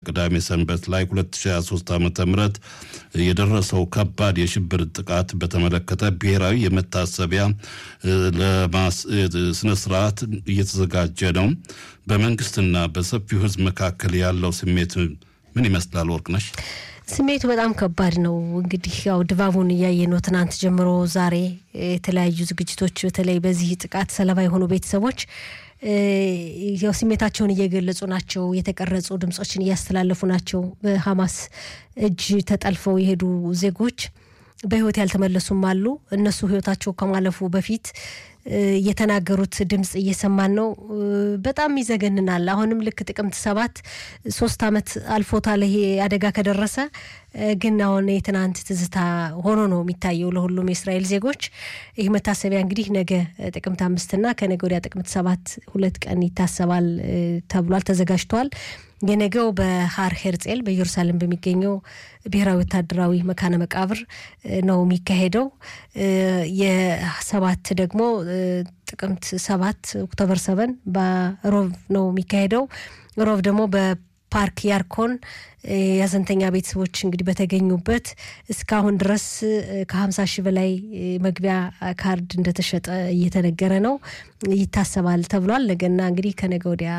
ቅዳሜ ሰንበት ላይ 2023 ዓ ም የደረሰው ከባድ የሽብር ጥቃት በተመለከተ ብሔራዊ የመታሰቢያ ስነ ስርዓት እየተዘጋጀ ነው። በመንግስትና በሰፊው ህዝብ መካከል ያለው ስሜት ምን ይመስላል? ወርቅነሽ ስሜቱ በጣም ከባድ ነው። እንግዲህ ያው ድባቡን እያየ ነው። ትናንት ጀምሮ ዛሬ የተለያዩ ዝግጅቶች በተለይ በዚህ ጥቃት ሰለባ የሆኑ ቤተሰቦች ያው ስሜታቸውን እየገለጹ ናቸው። የተቀረጹ ድምጾችን እያስተላለፉ ናቸው። በሀማስ እጅ ተጠልፈው የሄዱ ዜጎች በህይወት ያልተመለሱም አሉ። እነሱ ህይወታቸው ከማለፉ በፊት የተናገሩት ድምፅ እየሰማን ነው። በጣም ይዘገንናል። አሁንም ልክ ጥቅምት ሰባት ሶስት ዓመት አልፎታል ይሄ አደጋ ከደረሰ ግን አሁን የትናንት ትዝታ ሆኖ ነው የሚታየው ለሁሉም የእስራኤል ዜጎች። ይህ መታሰቢያ እንግዲህ ነገ ጥቅምት አምስትና ከነገ ወዲያ ጥቅምት ሰባት ሁለት ቀን ይታሰባል ተብሏል፣ ተዘጋጅቷል። የነገው በሀር ሄርጼል በኢየሩሳሌም በሚገኘው ብሔራዊ ወታደራዊ መካነ መቃብር ነው የሚካሄደው። የሰባት ደግሞ ጥቅምት ሰባት ኦክቶበር ሰበን በሮብ ነው የሚካሄደው። ሮብ ደግሞ በፓርክ ያርኮን የሀዘንተኛ ቤተሰቦች እንግዲህ በተገኙበት እስካሁን ድረስ ከሀምሳ ሺህ በላይ መግቢያ ካርድ እንደተሸጠ እየተነገረ ነው። ይታሰባል ተብሏል። ነገና እንግዲህ ከነገ ወዲያ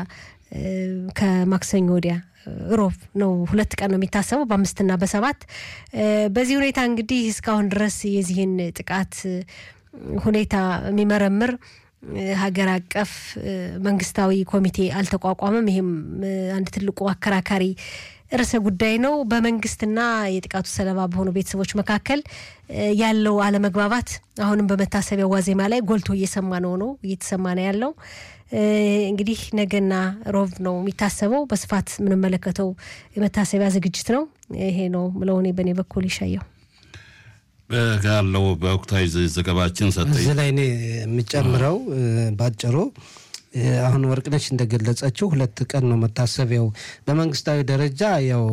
ከማክሰኞ ወዲያ ሮብ ነው። ሁለት ቀን ነው የሚታሰበው በአምስትና በሰባት በዚህ ሁኔታ እንግዲህ እስካሁን ድረስ የዚህን ጥቃት ሁኔታ የሚመረምር ሀገር አቀፍ መንግስታዊ ኮሚቴ አልተቋቋመም። ይህም አንድ ትልቁ አከራካሪ ርዕሰ ጉዳይ ነው። በመንግስትና የጥቃቱ ሰለባ በሆኑ ቤተሰቦች መካከል ያለው አለመግባባት አሁንም በመታሰቢያ ዋዜማ ላይ ጎልቶ እየሰማ ነው ነው እየተሰማ ነው ያለው። እንግዲህ ነገና ሮብ ነው የሚታሰበው። በስፋት የምንመለከተው የመታሰቢያ ዝግጅት ነው። ይሄ ነው ምለው እኔ በእኔ በኩል ይሻየው ያለው በወቅታዊ ዘገባችን ሰጠ እዚህ ላይ እኔ የምጨምረው ባጭሩ አሁን ወርቅነች እንደገለጸችው ሁለት ቀን ነው መታሰቢያው። በመንግስታዊ ደረጃ ያው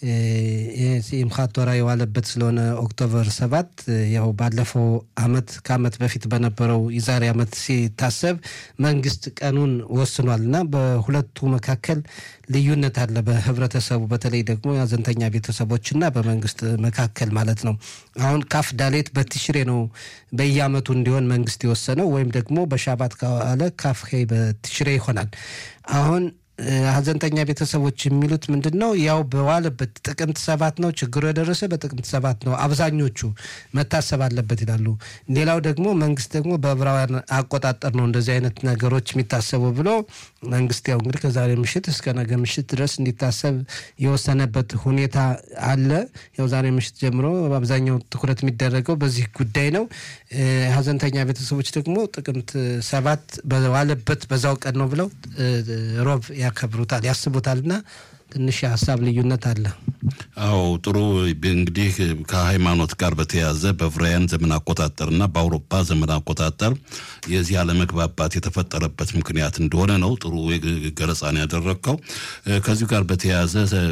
ሲምካት ቶራ የዋለበት ስለሆነ ኦክቶበር ሰባት ያው ባለፈው አመት ከአመት በፊት በነበረው የዛሬ አመት ሲታሰብ መንግስት ቀኑን ወስኗል እና በሁለቱ መካከል ልዩነት አለ። በህብረተሰቡ በተለይ ደግሞ የሀዘንተኛ ቤተሰቦችና በመንግስት መካከል ማለት ነው። አሁን ካፍ ዳሌት በትሽሬ ነው በየአመቱ እንዲሆን መንግስት የወሰነው ወይም ደግሞ በሻባት ከዋለ ካፍ በትሽሬ ይሆናል። አሁን ሀዘንተኛ ቤተሰቦች የሚሉት ምንድን ነው? ያው በዋለበት ጥቅምት ሰባት ነው ችግሩ የደረሰ በጥቅምት ሰባት ነው አብዛኞቹ መታሰብ አለበት ይላሉ። ሌላው ደግሞ መንግስት ደግሞ በዕብራውያን አቆጣጠር ነው እንደዚህ አይነት ነገሮች የሚታሰቡ ብሎ መንግስት ያው እንግዲህ ከዛሬ ምሽት እስከ ነገ ምሽት ድረስ እንዲታሰብ የወሰነበት ሁኔታ አለ። ያው ዛሬ ምሽት ጀምሮ በአብዛኛው ትኩረት የሚደረገው በዚህ ጉዳይ ነው። ሀዘንተኛ ቤተሰቦች ደግሞ ጥቅምት ሰባት በዋለበት በዛው ቀን ነው ብለው ሮብ ያከብሩታል ያስቡታል እና ትንሽ የሀሳብ ልዩነት አለ። አዎ ጥሩ እንግዲህ ከሃይማኖት ጋር በተያያዘ በዕብራውያን ዘመን አቆጣጠርና በአውሮፓ ዘመን አቆጣጠር የዚህ አለመግባባት የተፈጠረበት ምክንያት እንደሆነ ነው ጥሩ ገለጻን ያደረግከው። ከዚሁ ጋር በተያያዘ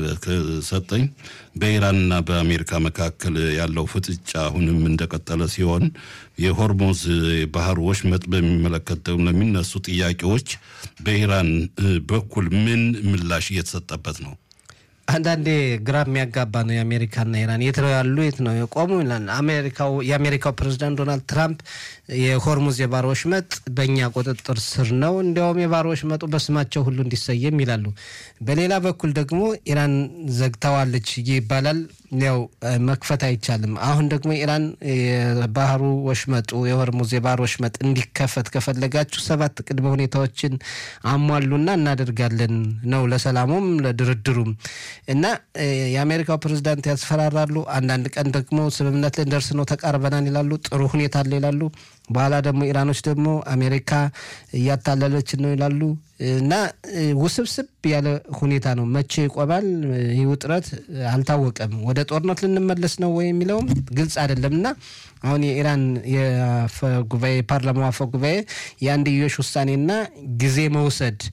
ሰጠኝ በኢራንና በአሜሪካ መካከል ያለው ፍጥጫ አሁንም እንደቀጠለ ሲሆን የሆርሞዝ ባህር ወሽመጥ በሚመለከት ደግሞ ለሚነሱ ጥያቄዎች በኢራን በኩል ምን ምላሽ እየተሰጠበት ነው? አንዳንዴ ግራ የሚያጋባ ነው። የአሜሪካና ኢራን የት ነው ያሉ የት ነው የቆሙ ይላል። አሜሪካው የአሜሪካው ፕሬዚዳንት ዶናልድ ትራምፕ የሆርሙዝ የባህር ወሽመጥ በእኛ ቁጥጥር ስር ነው፣ እንዲያውም የባህር ወሽመጡ በስማቸው ሁሉ እንዲሰየም ይላሉ። በሌላ በኩል ደግሞ ኢራን ዘግተዋለች ይባላል። ያው መክፈት አይቻልም። አሁን ደግሞ ኢራን የባህሩ ወሽመጡ የሆርሙዝ የባህር ወሽመጥ እንዲከፈት ከፈለጋችሁ ሰባት ቅድመ ሁኔታዎችን አሟሉና እናደርጋለን ነው ለሰላሙም ለድርድሩም እና የአሜሪካው ፕሬዚዳንት ያስፈራራሉ። አንዳንድ ቀን ደግሞ ስምምነት ልንደርስ ነው ተቃርበናል ይላሉ። ጥሩ ሁኔታ አለ ይላሉ። በኋላ ደግሞ ኢራኖች ደግሞ አሜሪካ እያታለለችን ነው ይላሉ። እና ውስብስብ ያለ ሁኔታ ነው። መቼ ይቆማል ይህ ውጥረት አልታወቀም። ወደ ጦርነት ልንመለስ ነው ወይ የሚለውም ግልጽ አይደለም። እና አሁን የኢራን የአፈ ጉባኤ የፓርላማው አፈ ጉባኤ የአንድዮሽ ውሳኔና ጊዜ መውሰድ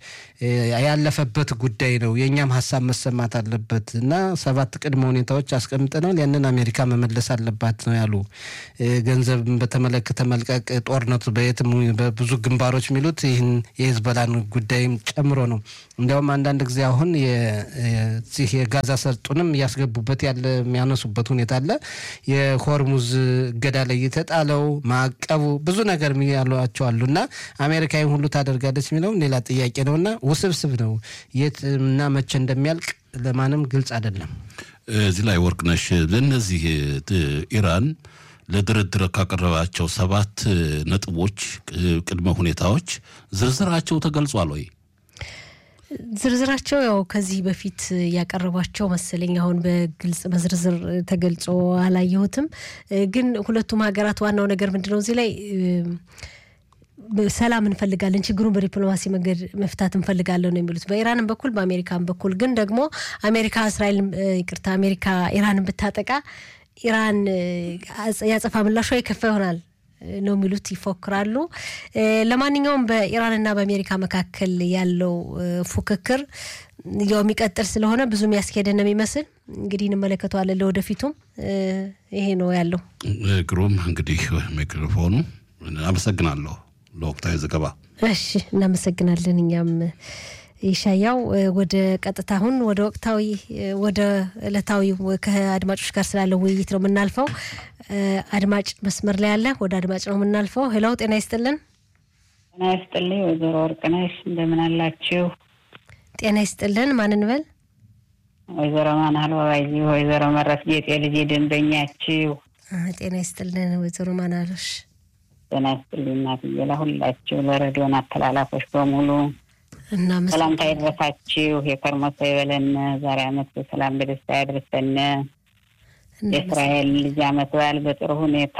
ያለፈበት ጉዳይ ነው። የእኛም ሀሳብ መሰማት አለበት እና ሰባት ቅድመ ሁኔታዎች አስቀምጠናል። ያንን አሜሪካ መመለስ አለባት ነው ያሉ። ገንዘብን በተመለከተ መልቀቅ፣ ጦርነቱ በየትም በብዙ ግንባሮች የሚሉት ይህን የሂዝቦላን ጉዳይም ጨምሮ ነው። እንዲያውም አንዳንድ ጊዜ አሁን ዚህ የጋዛ ሰርጡንም እያስገቡበት ያለ የሚያነሱበት ሁኔታ አለ። የሆርሙዝ እገዳ ላይ የተጣለው ማዕቀቡ ብዙ ነገር ያሏቸው አሉ እና አሜሪካ ይህን ሁሉ ታደርጋለች የሚለውም ሌላ ጥያቄ ነው እና ውስብስብ ነው። የት እና መቼ እንደሚያልቅ ለማንም ግልጽ አይደለም። እዚህ ላይ ወርቅነሽ ለእነዚህ ኢራን ለድርድር ካቀረባቸው ሰባት ነጥቦች ቅድመ ሁኔታዎች ዝርዝራቸው ተገልጿል ወይ? ዝርዝራቸው ያው ከዚህ በፊት ያቀረቧቸው መሰለኝ። አሁን በግልጽ በዝርዝር ተገልጾ አላየሁትም። ግን ሁለቱም ሀገራት ዋናው ነገር ምንድነው እዚህ ላይ ሰላም እንፈልጋለን፣ ችግሩን በዲፕሎማሲ መንገድ መፍታት እንፈልጋለን ነው የሚሉት በኢራንም በኩል በአሜሪካን በኩል ግን ደግሞ አሜሪካ እስራኤል ይቅርታ አሜሪካ ኢራንን ብታጠቃ ኢራን ያጸፋ ምላሿ የከፋ ይሆናል ነው የሚሉት ይፎክራሉ። ለማንኛውም በኢራንና በአሜሪካ መካከል ያለው ፉክክር ያው የሚቀጥል ስለሆነ ብዙ የሚያስኬደን ነው የሚመስል እንግዲህ እንመለከተዋለን። ለወደፊቱም ይሄ ነው ያለው። ግሩም እንግዲህ ሚክሮፎኑ አመሰግናለሁ ለወቅታዊ ዘገባ። እሺ እናመሰግናለን እኛም ይሻያው ወደ ቀጥታ አሁን ወደ ወቅታዊ ወደ ዕለታዊ ከአድማጮች ጋር ስላለው ውይይት ነው የምናልፈው። አድማጭ መስመር ላይ ያለ ወደ አድማጭ ነው የምናልፈው። ሄላው ጤና ይስጥልን። ጤና ይስጥልኝ ወይዘሮ ወርቅነሽ እንደምን አላችሁ? ጤና ይስጥልን። ማን እንበል? ወይዘሮ ማናል ባባይ፣ ወይዘሮ መረት ጌጤ ልጅ ደንበኛችሁ። ጤና ይስጥልን ወይዘሮ ማናሎሽ። ጤና ይስጥልኝ እናትዬ፣ ለሁላችሁ ለሬዲዮን አተላላፎች በሙሉ ሰላምታ ይድረሳችሁ። የከርሞ ሰው ይበለን። ዛሬ አመት በሰላም በደስታ ያድርሰን። የእስራኤል ልጅ አመት በዓል በጥሩ ሁኔታ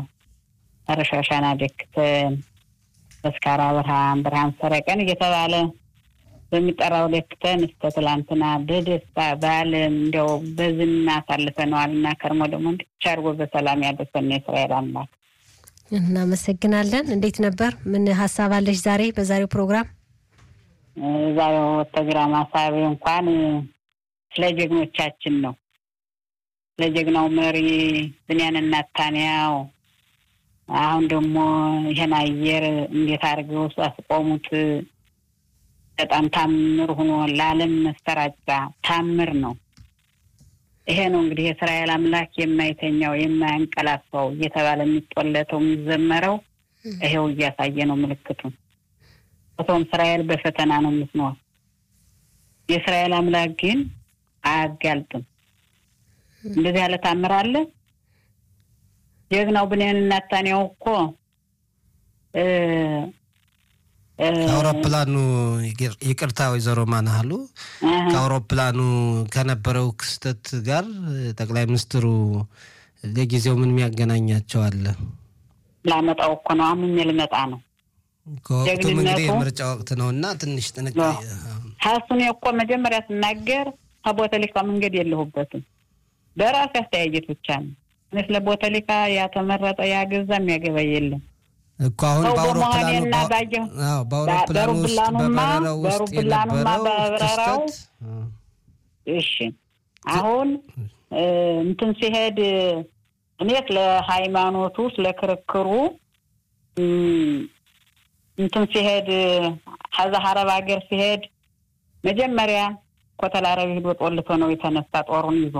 መረሻሻና ደክተን በስካራ ብርሃን ብርሃን ሰረቀን እየተባለ በሚጠራው ደክተን እስከ ትላንትና በደስታ በዓልን እንዲያው በዝና አሳልፈነዋል እና ከርሞ ደግሞ እንዲቻ አድርጎ በሰላም ያደርሰን የእስራኤል አምላክ። እናመሰግናለን። እንዴት ነበር? ምን ሀሳብ አለሽ ዛሬ በዛሬው ፕሮግራም? ዛሬው ፕሮግራም ሀሳቤ እንኳን ስለ ጀግኖቻችን ነው። ስለ ጀግናው መሪ ብንያም ኔታንያሁ አሁን ደግሞ ይሄን አየር እንዴት አድርገው አስቆሙት። በጣም ታምር ሆኖ ለዓለም መሰራጫ ታምር ነው። ይሄ ነው እንግዲህ የእስራኤል አምላክ የማይተኛው የማያንቀላፋው እየተባለ የሚጦለተው የሚዘመረው ይሄው እያሳየ ነው ምልክቱ። ቦታውም እስራኤል በፈተና ነው የምትኖር። የእስራኤል አምላክ ግን አያጋልጥም። እንደዚህ ያለ ታምር አለ። ጀግናው ብንያም ኔታንያሁ እኮ ከአውሮፕላኑ ይቅርታ፣ ወይዘሮ ማናሃሉ ከአውሮፕላኑ ከነበረው ክስተት ጋር ጠቅላይ ሚኒስትሩ ለጊዜው ምን የሚያገናኛቸው አለ? ላመጣው እኮ ነው አምኜ ልመጣ ነው። ከወቅቱም እንግዲህ የምርጫ ወቅት ነው እና ትንሽ ጥንቃቄ ሀሱን እኮ መጀመሪያ ስናገር ከቦተሊካ መንገድ የለሁበትም በራሴ አስተያየት ብቻ ነው። እኔ ስለ ቦተሊካ ያተመረጠ ያገዛ የሚያገባ የለም እኮ አሁን በአውሮፕላኑ በአውሮፕላኑ ውስጥ በበረራው ውስጥ የነበረው ክስተት እሺ፣ አሁን እንትን ሲሄድ እኔ ስለ ሃይማኖቱ ስለ ክርክሩ እንትን ሲሄድ ከዛ አረብ ሀገር ሲሄድ መጀመሪያ ኮተል አረብ ሂዶ ጦልቶ ነው የተነሳ ጦሩን ይዞ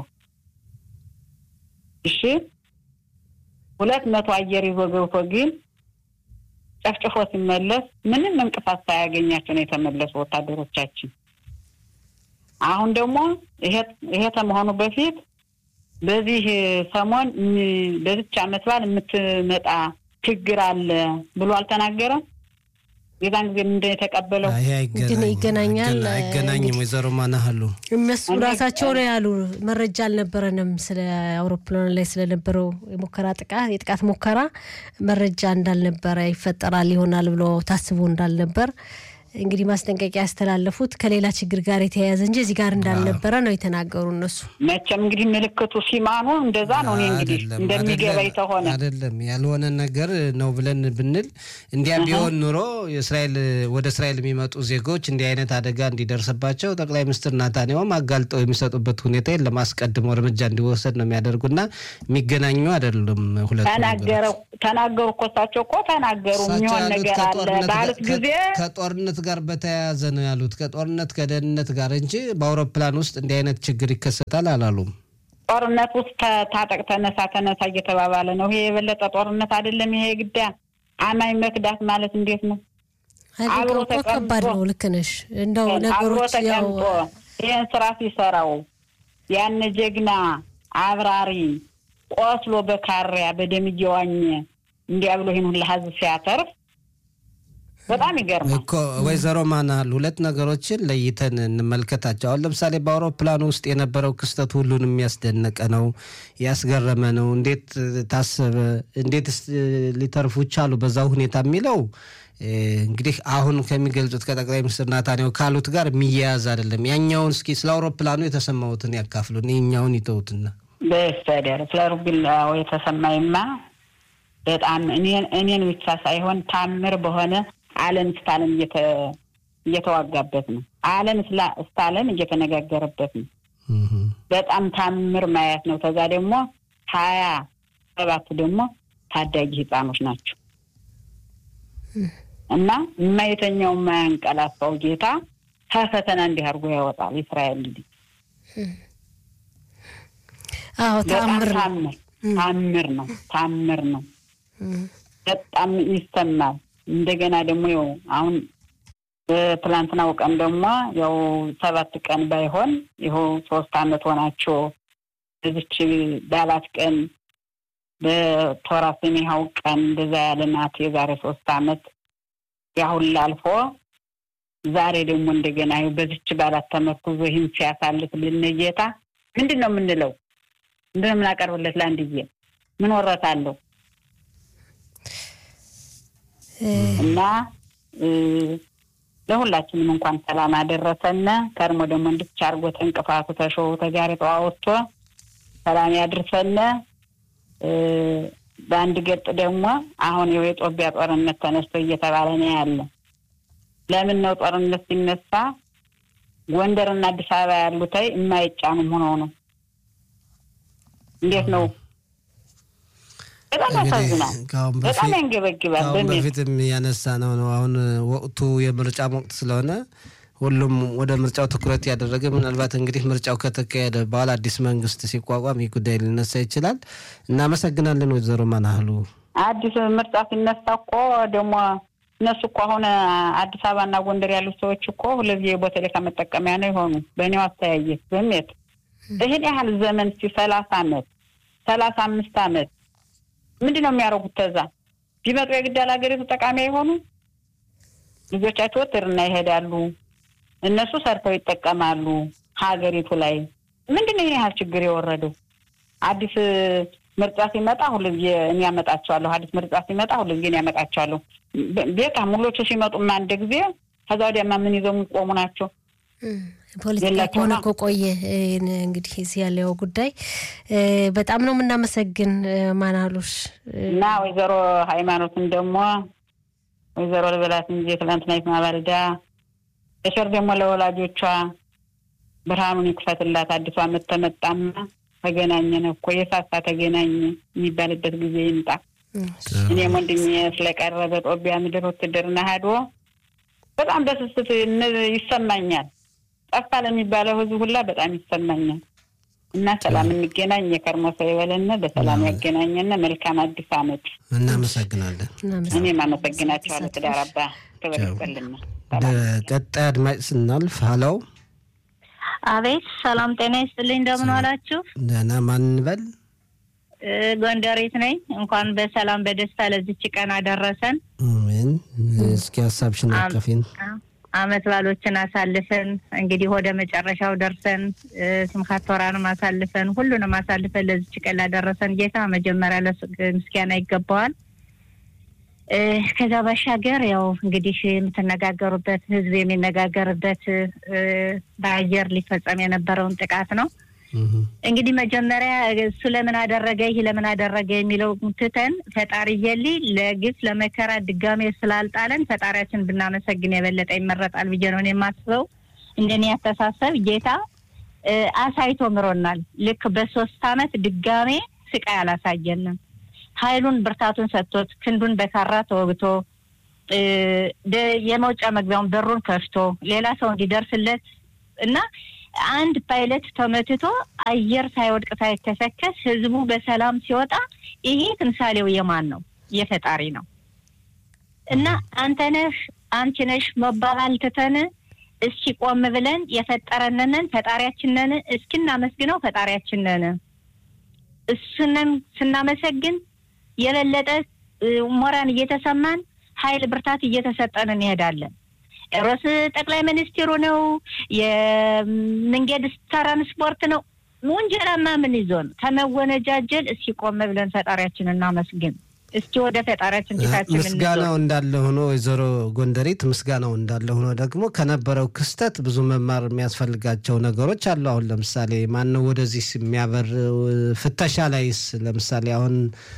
እሺ፣ ሁለት መቶ አየር ይዞ ገብቶ ግን ጨፍጭፎ ሲመለስ ምንም እንቅፋት ሳያገኛቸው ነው የተመለሱ ወታደሮቻችን። አሁን ደግሞ ይሄ ከመሆኑ በፊት በዚህ ሰሞን በዚች ዓመት በዓል የምትመጣ ችግር አለ ብሎ አልተናገረም። የዛን ጊዜ ምንድን የተቀበለው ይገናኛል አይገናኝም። ወይዘሮ ማናሃሉ እነሱ ራሳቸው ነው ያሉ። መረጃ አልነበረንም ስለ አውሮፕላን ላይ ስለነበረው የሙከራ ጥቃት የጥቃት ሙከራ መረጃ እንዳልነበረ ይፈጠራል ይሆናል ብሎ ታስቦ እንዳልነበር እንግዲህ ማስጠንቀቂያ ያስተላለፉት ከሌላ ችግር ጋር የተያያዘ እንጂ እዚህ ጋር እንዳልነበረ ነው የተናገሩ እነሱ። መቼም እንግዲህ ምልክቱ ሲማኑ እንደዛ ነው። እኔ እንግዲህ እንደሚገባኝ ተሆነ አይደለም ያልሆነ ነገር ነው ብለን ብንል እንዲያ ቢሆን ኑሮ የእስራኤል ወደ እስራኤል የሚመጡ ዜጎች እንዲህ አይነት አደጋ እንዲደርስባቸው ጠቅላይ ሚኒስትር ናታንያሁም አጋልጠው የሚሰጡበት ሁኔታ የለም። አስቀድመው እርምጃ እንዲወሰድ ነው የሚያደርጉና የሚገናኙ አይደሉም። ሁለቱ ተናገሩ እኮ እሳቸው እኮ ተናገሩ። የሚሆን ነገር አለ ባሉት ጊዜ ከጦርነት ጋር በተያያዘ ነው ያሉት። ከጦርነት ከደህንነት ጋር እንጂ በአውሮፕላን ውስጥ እንዲህ አይነት ችግር ይከሰታል አላሉም። ጦርነት ውስጥ ታጠቅ ተነሳ ተነሳ እየተባባለ ነው። ይሄ የበለጠ ጦርነት አይደለም። ይሄ ግዳ አማኝ መክዳት ማለት እንዴት ነው? አብሮ ከባድ ነው። ልክ ነሽ። እንደው ነገሮች ያው ይህን ስራ ሲሰራው ያን ጀግና አብራሪ ቆስሎ በካሪያ በደም እየዋኘ እንዲያ ብሎ ይህን ሁላ ህዝብ ሲያተርፍ በጣም ይገርማል እኮ ወይዘሮ ማናል ሁለት ነገሮችን ለይተን እንመልከታቸው። አሁን ለምሳሌ በአውሮፕላን ውስጥ የነበረው ክስተት ሁሉንም የሚያስደነቀ ነው፣ ያስገረመ ነው። እንዴት ታሰበ? እንዴትስ ሊተርፉ ቻሉ በዛ ሁኔታ የሚለው እንግዲህ አሁን ከሚገልጹት ከጠቅላይ ሚኒስትር ናታንያሁ ካሉት ጋር የሚያያዝ አይደለም። ያኛውን እስኪ ስለ አውሮፕላኑ የተሰማሁትን ያካፍሉን፣ ይኛውን ይተውትና በስተደር ስለ ሩቢላው የተሰማኝማ በጣም እኔን ብቻ ሳይሆን ታምር በሆነ ዓለም እስከ ዓለም እየተዋጋበት ነው። ዓለም እስከ ዓለም እየተነጋገረበት ነው። በጣም ታምር ማየት ነው። ከዛ ደግሞ ሀያ ሰባቱ ደግሞ ታዳጊ ህፃኖች ናቸው እና የማይተኛው የማያንቀላፋው ጌታ ከፈተና እንዲህ አድርጎ ያወጣል። እስራኤል ልጅ አዎ ታምር ታምር ታምር ነው። ታምር ነው። በጣም ይሰማል። እንደገና ደግሞ ያው አሁን በትላንትናው ቀን ደግሞ ያው ሰባት ቀን ባይሆን ይኸው ሶስት አመት ሆናቸው በዚች ባላት ቀን በቶራ ሰሜሃው ቀን እንደዛ ያለ ናት። የዛሬ ሶስት አመት ያሁን ላልፎ ዛሬ ደግሞ እንደገና በዚች ባላት ተመርኩዞ ይህን ሲያሳልፍ ልንጌታ ምንድን ነው የምንለው? ምንድን ነው የምናቀርብለት? ለአንድዬ ምን ወረት አለው እና ለሁላችንም እንኳን ሰላም አደረሰነ። ከርሞ ደግሞ እንድቻ አርጎ ተንቅፋቱ ተሾው ተጋሪጠው አወጥቶ ሰላም ያድርሰነ። በአንድ ገጥ ደግሞ አሁን ይኸው የጦቢያ ጦርነት ተነስቶ እየተባለ ነው ያለ። ለምን ነው ጦርነት ሲነሳ ጎንደርና አዲስ አበባ ያሉታይ የማይጫኑም ሆነው ነው? እንዴት ነው? በጣም ያሳዝናል። በጣም ያንገበግባል። ከአሁን በፊትም ያነሳ ነው ነው አሁን ወቅቱ የምርጫ ወቅት ስለሆነ ሁሉም ወደ ምርጫው ትኩረት ያደረገ ምናልባት እንግዲህ ምርጫው ከተካሄደ በኋላ አዲስ መንግስት ሲቋቋም ይህ ጉዳይ ሊነሳ ይችላል። እናመሰግናለን ወይዘሮ ማናህሉ። አዲስ ምርጫ ሲነሳ እኮ ደግሞ እነሱ እኮ አሁን አዲስ አበባና ጎንደር ያሉት ሰዎች እኮ ሁለዚህ የቦቴሌካ መጠቀሚያ ነው የሆኑ በእኔው አስተያየት በሜት ይህን ያህል ዘመን እስኪ ሰላሳ አመት ሰላሳ አምስት አመት ምንድን ነው የሚያደርጉት? ተዛ ቢመጡ የግድ ሀገሪቱ ጠቃሚ አይሆኑ ልጆቻቸው ውትድርና ይሄዳሉ። እነሱ ሰርተው ይጠቀማሉ ሀገሪቱ ላይ ምንድን ነው ይህን ያህል ችግር የወረደው? አዲስ ምርጫ ሲመጣ ሁልጊዜ እኔ ያመጣቸዋለሁ። አዲስ ምርጫ ሲመጣ ሁልጊዜ እኔ ያመጣቸዋለሁ። ቤታ ሙሎቹ ሲመጡማ አንድ ጊዜ ከዛ ወዲያማ ምን ይዘው የሚቆሙ ናቸው? ፖለቲካ ከሆነ እኮ ቆየ። እንግዲህ እዚህ ያለው ጉዳይ በጣም ነው የምናመሰግን ማናሉሽ እና ወይዘሮ ሃይማኖትን ደግሞ ወይዘሮ ልበላት እንጂ ትላንትና ማባልዳ እሸር ደግሞ ለወላጆቿ ብርሃኑን ይክፈትላት። አዲሱ ዓመት ተመጣማ ተገናኘን እኮ የሳሳ ተገናኘ የሚባልበት ጊዜ ይምጣ። እኔም ወንድሜ ስለቀረበ ጦቢያ ምድር ውትድርና ሄዶ በጣም በስስት ይሰማኛል። ጠፋ ለሚባለው ህዝብ ሁላ በጣም ይሰማኛል። እና ሰላም እንገናኝ። የከርሞ ሰው ይበለን፣ በሰላም ያገናኘን። መልካም አዲስ ዓመት። እናመሰግናለን። እኔም አመሰግናቸዋለሁ። ትዳር አባ ክብር ይስጥልን። ወደ ቀጣይ አድማጭ ስናልፍ ሀለው አቤት፣ ሰላም ጤና ይስጥልኝ። እንደምን ዋላችሁ? ደህና። ማን እንበል? ጎንደሬት ነኝ። እንኳን በሰላም በደስታ ለዚች ቀን አደረሰን። አሜን። እስኪ ሀሳብሽን አቀፊን። አመት ባሎችን አሳልፈን እንግዲህ ወደ መጨረሻው ደርሰን ስምካት ቶራንም አሳልፈን ሁሉንም አሳልፈን ለዚች ቀን ላደረሰን ጌታ መጀመሪያ ምስጋና ይገባዋል። ከዛ ባሻገር ያው እንግዲህ የምትነጋገሩበት ህዝብ የሚነጋገርበት በአየር ሊፈጸም የነበረውን ጥቃት ነው። እንግዲህ መጀመሪያ እሱ ለምን አደረገ ይህ ለምን አደረገ የሚለው ትተን ፈጣሪ የሊ ለግፍ ለመከራ ድጋሜ ስላልጣለን ፈጣሪያችን ብናመሰግን የበለጠ ይመረጣል ብዬ ነው የማስበው። እንደኔ ያስተሳሰብ ጌታ አሳይቶ ምሮናል። ልክ በሶስት አመት ድጋሜ ስቃይ አላሳየንም። ኃይሉን ብርታቱን ሰጥቶት ክንዱን በካራ ተወግቶ የመውጫ መግቢያውን በሩን ከፍቶ ሌላ ሰው እንዲደርስለት እና አንድ ፓይለት ተመትቶ አየር ሳይወድቅ ሳይከሰከስ ህዝቡ በሰላም ሲወጣ ይሄ ትምሳሌው የማን ነው? የፈጣሪ ነው። እና አንተ ነህ አንቺ ነሽ መባባል ትተን እስኪ ቆም ብለን የፈጠረንንን ፈጣሪያችንን እስኪ እናመስግነው ፈጣሪያችንን እሱንም ስናመሰግን የበለጠ ሞራን እየተሰማን ኃይል ብርታት እየተሰጠን እንሄዳለን። ሮስ ጠቅላይ ሚኒስትሩ ነው የመንገድ ትራንስፖርት ነው ወንጀላማ ምን ይዞን ከመወነጃጀል እስኪ ቆም ብለን ፈጣሪያችን እናመስግን። እስኪ ወደ ፈጣሪያችን ፊታችን ምስጋናው እንዳለ ሆኖ ወይዘሮ ጎንደሪት ምስጋናው እንዳለ ሆኖ ደግሞ ከነበረው ክስተት ብዙ መማር የሚያስፈልጋቸው ነገሮች አሉ። አሁን ለምሳሌ ማነው ወደዚህ የሚያበር ፍተሻ ላይስ ለምሳሌ አሁን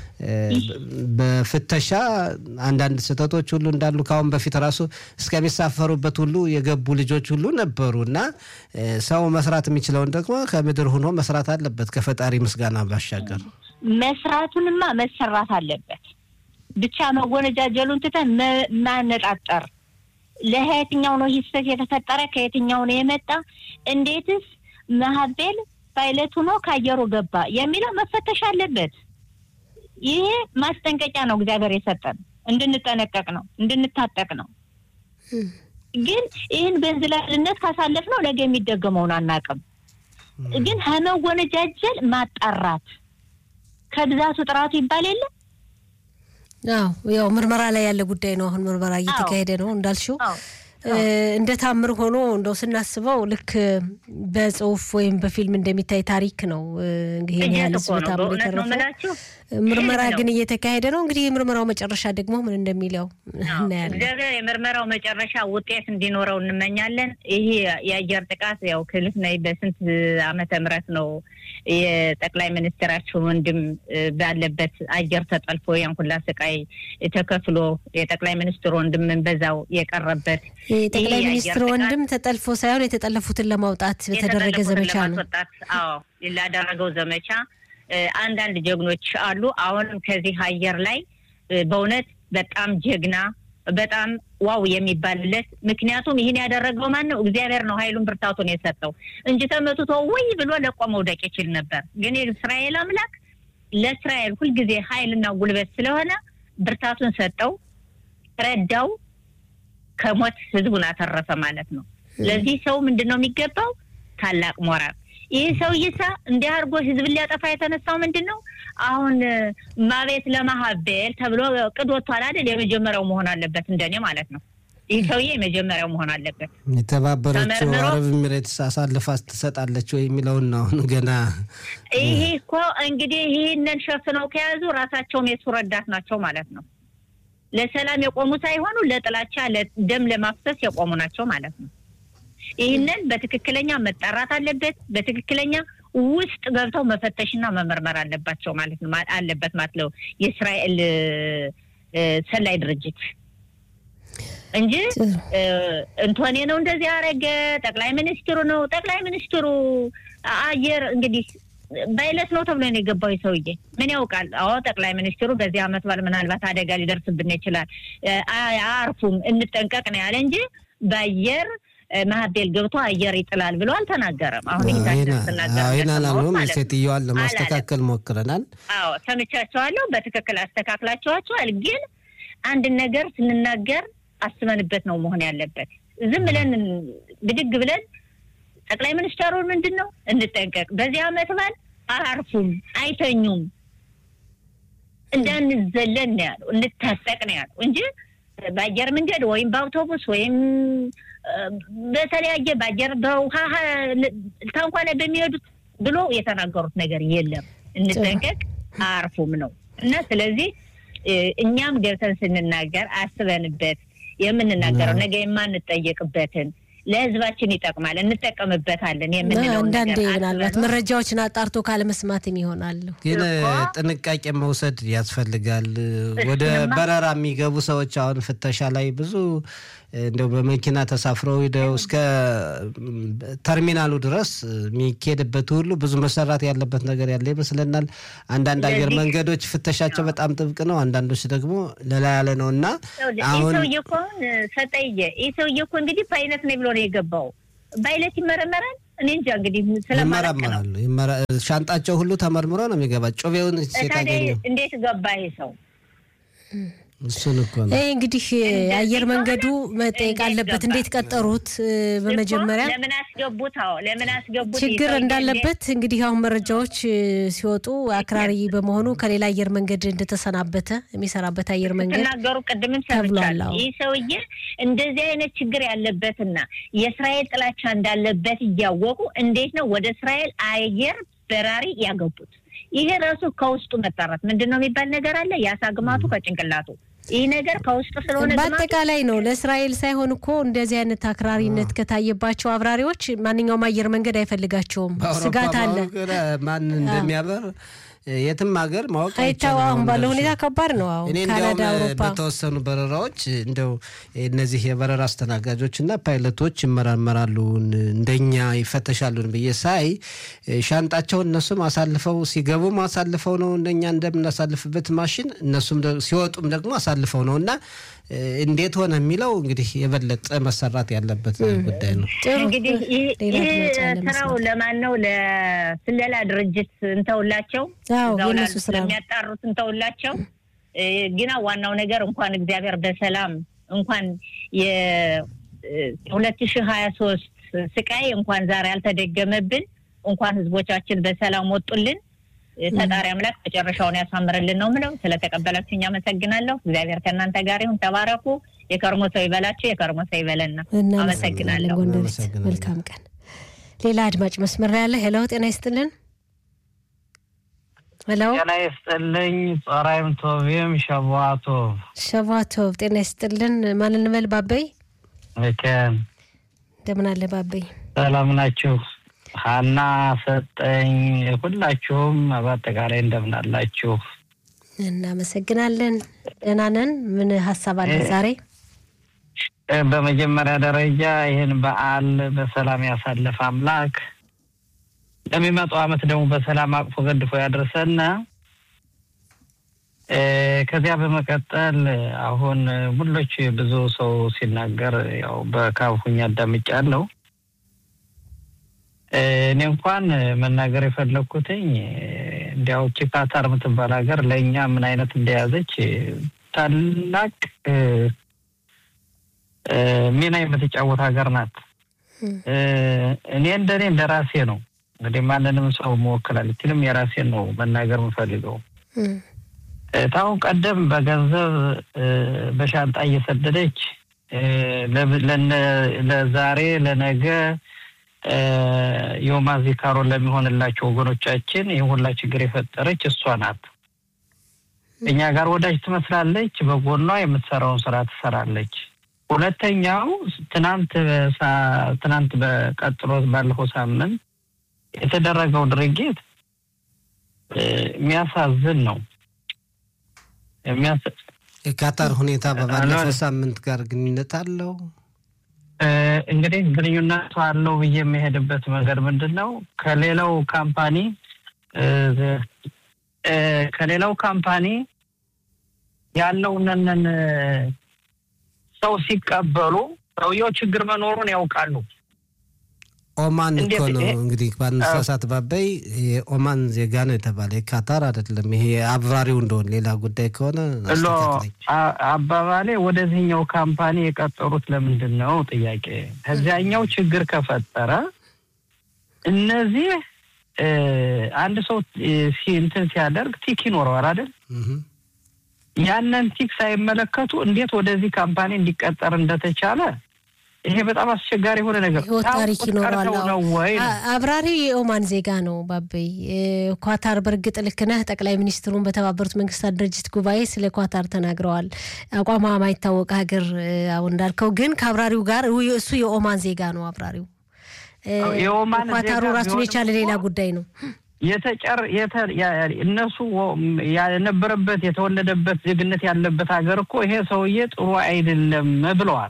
በፍተሻ አንዳንድ ስህተቶች ሁሉ እንዳሉ ከአሁን በፊት ራሱ እስከሚሳፈሩበት ሁሉ የገቡ ልጆች ሁሉ ነበሩ እና ሰው መስራት የሚችለውን ደግሞ ከምድር ሆኖ መስራት አለበት ከፈጣሪ ምስጋና ባሻገር መስራቱንማ መሰራት አለበት። ብቻ መወነጃጀሉን ትተን ማነጣጠር ለየትኛው ነው ሂስተት የተፈጠረ ከየትኛው ነው የመጣ እንዴትስ መሀቤል ፓይለት ሆኖ ከአየሩ ገባ የሚለው መፈተሽ አለበት። ይሄ ማስጠንቀቂያ ነው እግዚአብሔር የሰጠን እንድንጠነቀቅ ነው እንድንታጠቅ ነው። ግን ይህን በእንዝላልነት ካሳለፍ ነው ነገ የሚደገመውን አናውቅም። ግን ከመወነጃጀል ማጣራት ከብዛቱ ጥራቱ ይባል የለ አዎ ያው ምርመራ ላይ ያለ ጉዳይ ነው። አሁን ምርመራ እየተካሄደ ነው እንዳልሽው እንደ ታምር ሆኖ እንደው ስናስበው ልክ በጽሁፍ ወይም በፊልም እንደሚታይ ታሪክ ነው። እንግዲህ ያህል ህዝብ ታምር የተረፈው ምርመራ ግን እየተካሄደ ነው። እንግዲህ የምርመራው መጨረሻ ደግሞ ምን እንደሚለው እናያለን። እግዚአብሔር የምርመራው መጨረሻ ውጤት እንዲኖረው እንመኛለን። ይሄ የአየር ጥቃት ያው ክልፍ ነይ በስንት ዓመተ ምህረት ነው የጠቅላይ ሚኒስትራችን ወንድም ባለበት አየር ተጠልፎ ያን ሁላ ስቃይ ተከፍሎ የጠቅላይ ሚኒስትር ወንድምን በዛው የቀረበት የጠቅላይ ሚኒስትር ወንድም ተጠልፎ ሳይሆን የተጠለፉትን ለማውጣት በተደረገ ዘመቻ ነው። አዎ ላደረገው ዘመቻ አንዳንድ ጀግኖች አሉ። አሁንም ከዚህ አየር ላይ በእውነት በጣም ጀግና በጣም ዋው የሚባልለት ምክንያቱም ይህን ያደረገው ማን ነው? እግዚአብሔር ነው ኃይሉን ብርታቱን የሰጠው እንጂ ተመትቶ ወይ ብሎ ለቆ መውደቅ ይችል ነበር። ግን የእስራኤል አምላክ ለእስራኤል ሁልጊዜ ኃይልና ጉልበት ስለሆነ ብርታቱን ሰጠው፣ ረዳው፣ ከሞት ህዝቡን አተረፈ ማለት ነው። ለዚህ ሰው ምንድን ነው የሚገባው? ታላቅ ሞራል ይህ ሰው ይሳ እንዲህ አድርጎ ህዝብን ሊያጠፋ የተነሳው ምንድን ነው? አሁን ማቤት ለማሀቤል ተብሎ ቅድ ወጥቷል አይደል? የመጀመሪያው መሆን አለበት እንደኔ ማለት ነው። ይህ ሰውዬ የመጀመሪያው መሆን አለበት። የተባበረችው አረብ ኤሚሬትስ አሳልፋ ትሰጣለች ወይ የሚለውን ነው አሁን ገና። ይሄ እኮ እንግዲህ ይህንን ሸፍነው ከያዙ ራሳቸውም የሱ ረዳት ናቸው ማለት ነው። ለሰላም የቆሙ ሳይሆኑ ለጥላቻ ደም ለማፍሰስ የቆሙ ናቸው ማለት ነው። ይህንን በትክክለኛ መጣራት አለበት። በትክክለኛ ውስጥ ገብተው መፈተሽና መመርመር አለባቸው ማለት ነው አለበት ማለት ነው የእስራኤል ሰላይ ድርጅት እንጂ እንቶኔ ነው እንደዚህ ያደረገ ጠቅላይ ሚኒስትሩ ነው። ጠቅላይ ሚኒስትሩ አየር እንግዲህ በይለት ነው ተብሎ ነው የገባው ሰውዬ ምን ያውቃል? አዎ ጠቅላይ ሚኒስትሩ በዚህ አመት በዓል ምናልባት አደጋ ሊደርስብን ይችላል፣ አያርፉም፣ እንጠንቀቅ ነው ያለ እንጂ በአየር ማህቤል ገብቶ አየር ይጥላል ብሎ አልተናገረም። አሁን ይህን አላልንም። ሴትዮዋን ለማስተካከል ሞክረናል። አዎ ሰምቻቸዋለሁ። በትክክል አስተካክላቸዋቸዋል። ግን አንድን ነገር ስንናገር አስበንበት ነው መሆን ያለበት። ዝም ብለን ብድግ ብለን ጠቅላይ ሚኒስትሩ ምንድን ነው እንጠንቀቅ፣ በዚህ አመት በዓል አያርፉም፣ አይተኙም፣ እንዳንዘለን ነው ያለው፣ እንታጠቅ ነው ያለው እንጂ በአየር መንገድ ወይም በአውቶቡስ ወይም በተለያየ በአየር በውሃ ታንኳ ላይ በሚሄዱት ብሎ የተናገሩት ነገር የለም። እንጠንቀቅ፣ አያርፉም ነው እና ስለዚህ እኛም ገብተን ስንናገር አስበንበት የምንናገረው ነገ የማንጠየቅበትን ለህዝባችን ይጠቅማል እንጠቀምበታለን የምንለው አንዳንዴ ምናልባት መረጃዎችን አጣርቶ ካለመስማትም ይሆናሉ። ግን ጥንቃቄ መውሰድ ያስፈልጋል። ወደ በረራ የሚገቡ ሰዎች አሁን ፍተሻ ላይ ብዙ እንደው በመኪና ተሳፍረው ሂደው እስከ ተርሚናሉ ድረስ የሚካሄድበት ሁሉ ብዙ መሰራት ያለበት ነገር ያለ ይመስለናል። አንዳንድ አየር መንገዶች ፍተሻቸው በጣም ጥብቅ ነው፣ አንዳንዶች ደግሞ ለላ ያለ ነው እና አሁን ሰውዬ እኮ አሁን ሰጠየ ይህ ሰውዬ እኮ እንግዲህ በአይነት ነው ብሎ ነው የገባው። በአይነት ይመረመራል። እኔ እንጃ እንግዲህ ይመረመራሉ። ሻንጣቸው ሁሉ ተመርምሮ ነው የሚገባ። ጩቤውን ሲታገኘው እንዴት ገባ ይሄ ሰው? እሱን እኮ ነው ይህ እንግዲህ አየር መንገዱ መጠየቅ አለበት። እንዴት ቀጠሩት? በመጀመሪያ ለምን አስገቡት? አዎ ለምን አስገቡት? ችግር እንዳለበት እንግዲህ አሁን መረጃዎች ሲወጡ አክራሪ በመሆኑ ከሌላ አየር መንገድ እንደተሰናበተ የሚሰራበት አየር መንገድ ተናገሩ። ቅድምም ሰምቻለሁ። ይህ ሰውዬ እንደዚህ አይነት ችግር ያለበትና የእስራኤል ጥላቻ እንዳለበት እያወቁ እንዴት ነው ወደ እስራኤል አየር በራሪ ያገቡት? ይሄ ራሱ ከውስጡ መጣራት ምንድን ነው የሚባል ነገር አለ። የአሳ ግማቱ ከጭንቅላቱ ይህ ነገር ከውስጡ ስለሆነ በአጠቃላይ ነው። ለእስራኤል ሳይሆን እኮ እንደዚህ አይነት አክራሪነት ከታየባቸው አብራሪዎች ማንኛውም አየር መንገድ አይፈልጋቸውም። ስጋት አለ። ማን እንደሚያበር የትም ሀገር ማወቅ አይታወቅም። አሁን ባለው ሁኔታ ከባድ ነው። አሁን እኔ ካናዳ፣ እንዲያውም አውሮፓ በተወሰኑ በረራዎች እንደው እነዚህ የበረራ አስተናጋጆች እና ፓይለቶች ይመራመራሉ እንደኛ ይፈተሻሉን ብዬ ሳይ ሻንጣቸውን እነሱም አሳልፈው ሲገቡም አሳልፈው ነው እንደኛ እንደምናሳልፍበት ማሽን እነሱም ሲወጡም ደግሞ አሳልፈው ነው እና እንዴት ሆነ የሚለው እንግዲህ የበለጠ መሰራት ያለበት ጉዳይ ነው። እንግዲህ ይህ ስራው ለማን ነው? ለስለላ ድርጅት እንተውላቸው፣ የሚያጣሩት እንተውላቸው። ግና ዋናው ነገር እንኳን እግዚአብሔር በሰላም እንኳን የሁለት ሺህ ሀያ ሶስት ስቃይ እንኳን ዛሬ አልተደገመብን፣ እንኳን ህዝቦቻችን በሰላም ወጡልን። ፈጣሪ አምላክ መጨረሻውን ያሳምርልን ነው ምለው። ስለተቀበላችሁኝ አመሰግናለሁ። እግዚአብሔር ከእናንተ ጋር ይሁን። ተባረኩ። የከርሞ ሰው ይበላችሁ፣ የከርሞ ሰው ይበለና። አመሰግናለሁ። ጎንደሬት መልካም ቀን። ሌላ አድማጭ መስመር ላይ ያለ ሄሎ፣ ጤና ይስጥልን። ሄሎ፣ ጤና ይስጥልኝ። ጸራይም ቶቪም ሸቧቶ ሸቧቶ ጤና ይስጥልን። ማን እንበል? ባበይ ልከን እንደምን አለ ባበይ? ሰላም ናችሁ? ሀና ሰጠኝ፣ ሁላችሁም በአጠቃላይ እንደምን አላችሁ? እናመሰግናለን። ደህና ነን። ምን ሀሳብ አለ ዛሬ? በመጀመሪያ ደረጃ ይህን በዓል በሰላም ያሳለፈ አምላክ ለሚመጣው ዓመት ደግሞ በሰላም አቅፎ ገድፎ ያድርሰን። ከዚያ በመቀጠል አሁን ሁሎች ብዙ ሰው ሲናገር ያው በካፉኝ አዳምጫለሁ። እኔ እንኳን መናገር የፈለግኩትኝ እንዲያው ቺካታር የምትባል ሀገር ለእኛ ምን አይነት እንደያዘች ታላቅ ሚና የምትጫወት ሀገር ናት። እኔ እንደኔ እንደ ራሴ ነው እንግዲህ ማንንም ሰው መወከል አልችልም። የራሴን ነው መናገር የምፈልገው። ታሁን ቀደም በገንዘብ በሻንጣ እየሰደደች ለዛሬ ለነገ የውማ ዚካሮን ለሚሆንላቸው ወገኖቻችን ይህ ሁላ ችግር የፈጠረች እሷ ናት። እኛ ጋር ወዳጅ ትመስላለች፣ በጎኗ የምትሰራውን ስራ ትሰራለች። ሁለተኛው ትናንት ትናንት በቀጥሎ ባለፈው ሳምንት የተደረገው ድርጊት የሚያሳዝን ነው። የካታር ሁኔታ በባለፈው ሳምንት ጋር ግንኙነት አለው። እንግዲህ ግንኙነቱ አለው ብዬ የሚሄድበት መንገድ ምንድን ነው? ከሌላው ካምፓኒ ከሌላው ካምፓኒ ያለውንን ሰው ሲቀበሉ ሰውየው ችግር መኖሩን ያውቃሉ። ኦማን እኮ ነው እንግዲህ ባነሳሳት ባበይ የኦማን ዜጋ ነው የተባለ የካታር አይደለም። ይሄ አብራሪው እንደሆነ ሌላ ጉዳይ ከሆነ አባባሌ ወደዚህኛው ካምፓኒ የቀጠሩት ለምንድን ነው ጥያቄ። ከዚያኛው ችግር ከፈጠረ እነዚህ አንድ ሰው እንትን ሲያደርግ ቲክ ይኖረዋል አይደል? ያንን ቲክ ሳይመለከቱ እንዴት ወደዚህ ካምፓኒ እንዲቀጠር እንደተቻለ ይሄ በጣም አስቸጋሪ የሆነ ነገር ህይወት ታሪክ ይኖረዋል። ነው ወይ አብራሪው የኦማን ዜጋ ነው። ባበይ ኳታር በእርግጥ ልክ ነህ። ጠቅላይ ሚኒስትሩን በተባበሩት መንግስታት ድርጅት ጉባኤ ስለ ኳታር ተናግረዋል። አቋሟ ማይታወቅ ሀገር አሁን እንዳልከው ግን ከአብራሪው ጋር እሱ የኦማን ዜጋ ነው። አብራሪው ኳታሩ ራሱን የቻለ ሌላ ጉዳይ ነው። የተጨር እነሱ የነበረበት የተወለደበት ዜግነት ያለበት ሀገር እኮ ይሄ ሰውዬ ጥሩ አይደለም ብለዋል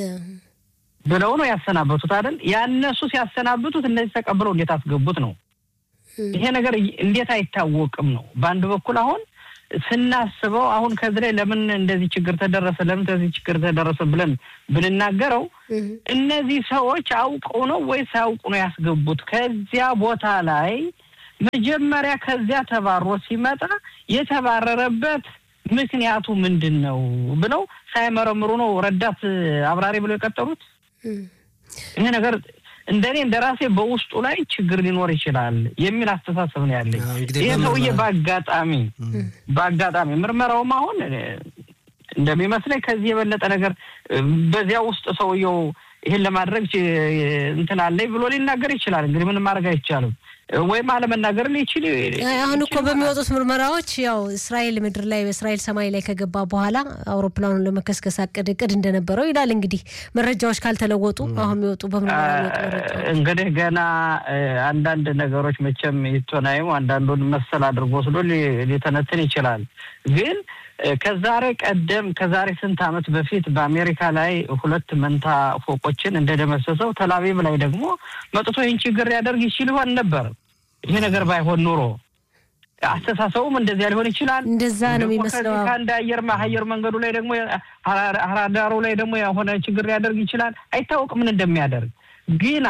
ብለው ነው ያሰናበቱት አይደል? ያነሱ ሲያሰናብቱት እነዚህ ተቀብለው እንዴት አስገቡት ነው። ይሄ ነገር እንዴት አይታወቅም ነው። በአንድ በኩል አሁን ስናስበው አሁን ከዚህ ላይ ለምን እንደዚህ ችግር ተደረሰ፣ ለምን ከዚህ ችግር ተደረሰ ብለን ብንናገረው እነዚህ ሰዎች አውቀው ነው ወይስ አያውቁ ነው ያስገቡት? ከዚያ ቦታ ላይ መጀመሪያ ከዚያ ተባሮ ሲመጣ የተባረረበት ምክንያቱ ምንድን ነው ብለው ሳይመረምሩ ነው ረዳት አብራሪ ብለው የቀጠሩት። ይሄ ነገር እንደኔ እንደ ራሴ በውስጡ ላይ ችግር ሊኖር ይችላል የሚል አስተሳሰብ ነው ያለኝ። ይህ ሰውዬ በአጋጣሚ በአጋጣሚ ምርመራውም አሁን እንደሚመስለኝ ከዚህ የበለጠ ነገር በዚያ ውስጥ ሰውየው ይህን ለማድረግ እንትን አለኝ ብሎ ሊናገር ይችላል። እንግዲህ ምንም ማድረግ አይቻልም። ወይም አለመናገር ሊችል አሁን እኮ በሚወጡት ምርመራዎች ያው እስራኤል ምድር ላይ በእስራኤል ሰማይ ላይ ከገባ በኋላ አውሮፕላኑን ለመከስከስ አቅድ እቅድ እንደነበረው ይላል። እንግዲህ መረጃዎች ካልተለወጡ አሁን የሚወጡ በምርመራ እንግዲህ ገና አንዳንድ ነገሮች መቼም ይቶናይም አንዳንዱን መሰል አድርጎ ወስዶ ሊተነትን ይችላል። ግን ከዛሬ ቀደም ከዛሬ ስንት ዓመት በፊት በአሜሪካ ላይ ሁለት መንታ ፎቆችን እንደደመሰሰው ተላቪቭ ላይ ደግሞ መጥቶ ይህን ችግር ሊያደርግ ይችል ይሆን ነበር። ይሄ ነገር ባይሆን ኑሮ አስተሳሰቡም እንደዚያ ሊሆን ይችላል። እንደዛ ነው የሚመስለው። ከአንድ አየር አየር መንገዱ ላይ ደግሞ ራዳሩ ላይ ደግሞ የሆነ ችግር ሊያደርግ ይችላል። አይታወቅም ምን እንደሚያደርግ ግና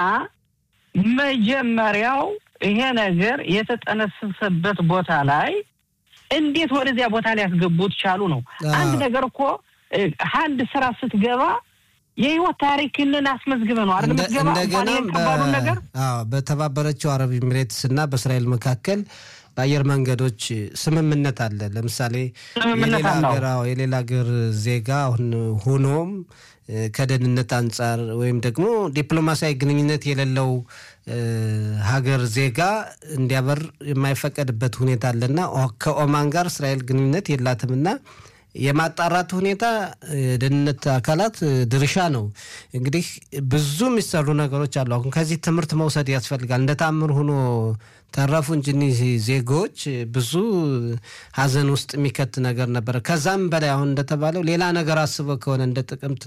መጀመሪያው ይሄ ነገር የተጠነሰሰበት ቦታ ላይ እንዴት ወደዚያ ቦታ ላይ ያስገቡት ቻሉ ነው። አንድ ነገር እኮ አንድ ስራ ስትገባ የህይወት ታሪክንን አስመዝግበ ነው አይደል የምትገባ። እንደገና ከባዱን ነገር በተባበረችው አረብ ኤሚሬትስ እና በእስራኤል መካከል በአየር መንገዶች ስምምነት አለ። ለምሳሌ ስምምነት አለው። የሌላ ሀገር ዜጋ ሆኖም ከደህንነት አንጻር ወይም ደግሞ ዲፕሎማሲያዊ ግንኙነት የሌለው ሀገር ዜጋ እንዲያበር የማይፈቀድበት ሁኔታ አለና ከኦማን ጋር እስራኤል ግንኙነት የላትምና የማጣራት ሁኔታ የደህንነት አካላት ድርሻ ነው። እንግዲህ ብዙ የሚሰሩ ነገሮች አሉ። አሁን ከዚህ ትምህርት መውሰድ ያስፈልጋል። እንደ ታምር ሆኖ ተረፉ እንጂ እኒህ ዜጎች ብዙ ሀዘን ውስጥ የሚከት ነገር ነበረ። ከዛም በላይ አሁን እንደተባለው ሌላ ነገር አስበው ከሆነ እንደ ጥቅምት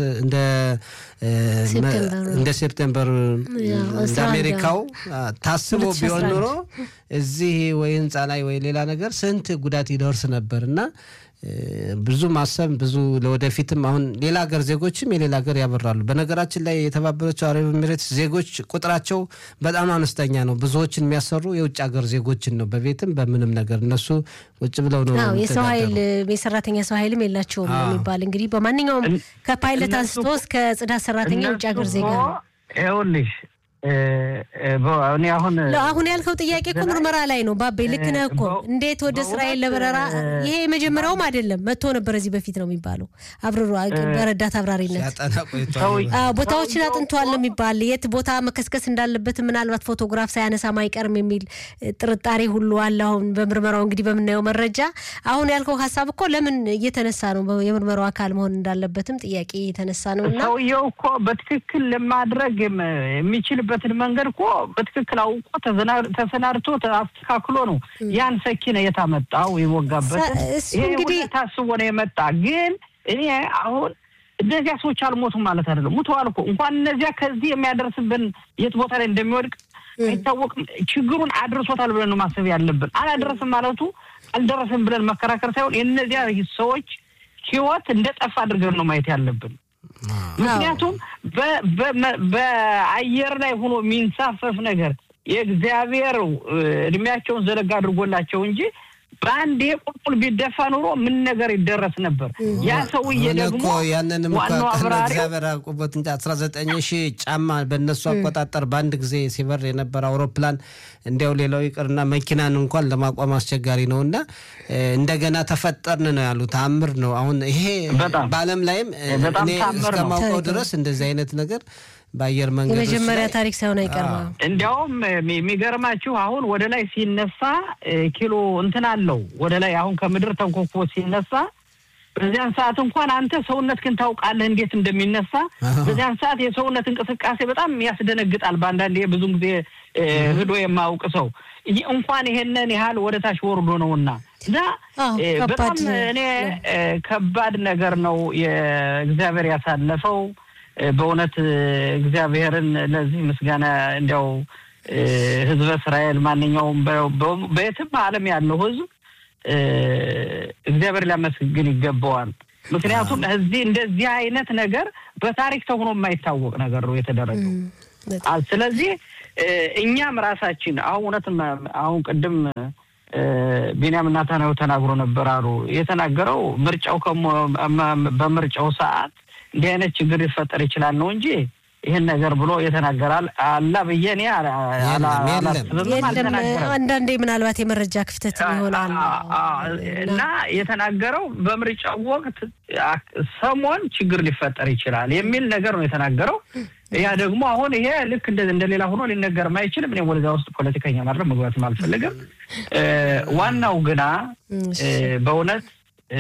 እንደ ሴፕቴምበር እንደ አሜሪካው ታስቦ ቢሆን ኑሮ እዚህ ወይ ህንፃ ላይ ወይ ሌላ ነገር ስንት ጉዳት ይደርስ ነበር እና ብዙ ማሰብ ብዙ ለወደፊትም አሁን ሌላ ሀገር ዜጎችም የሌላ ሀገር ያበራሉ። በነገራችን ላይ የተባበረችው አረብ ኤሚሬትስ ዜጎች ቁጥራቸው በጣም አነስተኛ ነው። ብዙዎችን የሚያሰሩ የውጭ ሀገር ዜጎችን ነው፣ በቤትም በምንም ነገር እነሱ ውጭ ብለው ነው። የሰው ኃይል የሰራተኛ ሰው ኃይልም የላቸውም ነው የሚባል እንግዲህ በማንኛውም ከፓይለት አንስቶ እስከ ጽዳት ሰራተኛ የውጭ ሀገር ዜጋ ነው። ይኸውልሽ እኔ አሁን አሁን ያልከው ጥያቄ እኮ ምርመራ ላይ ነው። ባቤ ልክ ነህ እኮ እንዴት ወደ እስራኤል ለበረራ ይሄ የመጀመሪያውም አይደለም፣ መጥቶ ነበር እዚህ በፊት ነው የሚባለው። አብረሮ በረዳት አብራሪነት ቦታዎችን አጥንቷል ነው የሚባል የት ቦታ መከስከስ እንዳለበት ምናልባት ፎቶግራፍ ሳያነሳም አይቀርም የሚል ጥርጣሬ ሁሉ አለ። አሁን በምርመራው እንግዲህ በምናየው መረጃ አሁን ያልከው ሀሳብ እኮ ለምን እየተነሳ ነው የምርመራው አካል መሆን እንዳለበትም ጥያቄ የተነሳ ነው እና ሰውየው እኮ በትክክል ለማድረግ የሚችልበትን መንገድ እኮ በትክክል አውቆ ተሰናድቶ አስተካክሎ ነው ያን ሰኪነ የታመጣው የወጋበት። ይሄ እንግዲህ ታስቦ ነው የመጣ። ግን እኔ አሁን እነዚያ ሰዎች አልሞቱም ማለት አይደለም። ሙተዋል እኮ እንኳን እነዚያ ከዚህ የሚያደርስብን የት ቦታ ላይ እንደሚወድቅ አይታወቅም። ችግሩን አድርሶታል ብለን ነው ማሰብ ያለብን። አላደረስም ማለቱ አልደረስም ብለን መከራከር ሳይሆን የእነዚያ ሰዎች ህይወት እንደ ጠፋ አድርገን ነው ማየት ያለብን። ምክንያቱም በአየር ላይ ሆኖ የሚንሳፈፍ ነገር የእግዚአብሔር እድሜያቸውን ዘለጋ አድርጎላቸው እንጂ በአንዴ ቁልቁል ቢደፋ ኑሮ ምን ነገር ይደረስ ነበር? ያ ሰውዬ አሁን ደግሞ እኮ ያንንም እኮ ዋናው ቀን አብራሪው እግዚአብሔር አውቆበት እንጂ አስራ ዘጠኝ ሺህ ጫማ በእነሱ አቆጣጠር በአንድ ጊዜ ሲበር የነበረ አውሮፕላን እንዲያው ሌላው ይቅርና መኪናን እንኳን ለማቋም አስቸጋሪ ነው እና እ፣ እንደገና ተፈጠርን ነው ያሉት። ተአምር ነው። አሁን ይሄ በጣም በዓለም ላይም እ፣ በጣም እኔ ተአምር ነው። እስከማውቀው ታሪክ ነው። ድረስ እንደዚህ አይነት ነገር በአየር መንገዶች የመጀመሪያ ላይ ታሪክ ሳይሆን አይቀርም። አዎ። እንዲያውም የሚ- የሚገርማችሁ አሁን ወደ ላይ ሲነሳ እ፣ ኪሎ እንትን አለው ወደ ላይ አሁን ከምድር ተንኮኮ ሲነሳ በዚያን ሰዓት እንኳን አንተ ሰውነት ግን ታውቃለህ እንዴት እንደሚነሳ። አዎ። በዚያን ሰዓት የሰውነት እንቅስቃሴ በጣም ያስደነግጣል። በአንዳንድ ብዙ ጊዜ እ፣ ሂዶ የማያውቅ ሰው ይህ እንኳን ይሄንን ያህል ወደ ታች ወርዶ ነውና እና አዎ፣ እ፣ ከባድ በጣም ነው። እኔ እ፣ ከባድ ነገር ነው የእግዚአብሔር ያሳለፈው። እ፣ በእውነት እ፣ እግዚአብሔርን ለዚህ ምስጋና እንዲያው እ፣ ሕዝበ እስራኤል ማንኛውም በ- በ- በየትም ዓለም ያለው ሕዝብ እ፣ እግዚአብሔር ሊያመስግን ይገባዋል። ምክንያቱም እዚህ እንደዚህ አይነት ነገር በታሪክ ተሆኖ የማይታወቅ ነገር ነው የተደረገው። እም፣ በጣም አ- ስለዚህ እ፣ እኛም ራሳችን አሁን እውነትም አሁን ቅድም እ፣ ቢንያም ናታናዊ ተናግሮ ነበር አሉ የተናገረው ምርጫው ከሞ- መ- በምርጫው ሰዓት እንዲህ አይነት ችግር ሊፈጠር ይችላል ነው እንጂ ይህን ነገር ብሎ የተናገራል አላ ብዬ እኔ አላ- አላ- የለም፣ የለም። አላስብም፣ የለም አልተናገረም። አንዳንዴ ምናልባት የመረጃ ክፍተት ይሆናል አ- አ- እና የተናገረው በምርጫው ወቅት አ- ሰሞን ችግር ሊፈጠር ይችላል የሚል ነገር ነው የተናገረው። ያ ደግሞ አሁን ይሄ ልክ እንደ እንደሌላ ሆኖ ሊነገርም አይችልም። እኔ ወደዚያ ውስጥ ፖለቲከኛ ማድረግ መግባትም አልፈልግም። እ፣ ዋናው ግና እ፣ በእውነት እ፣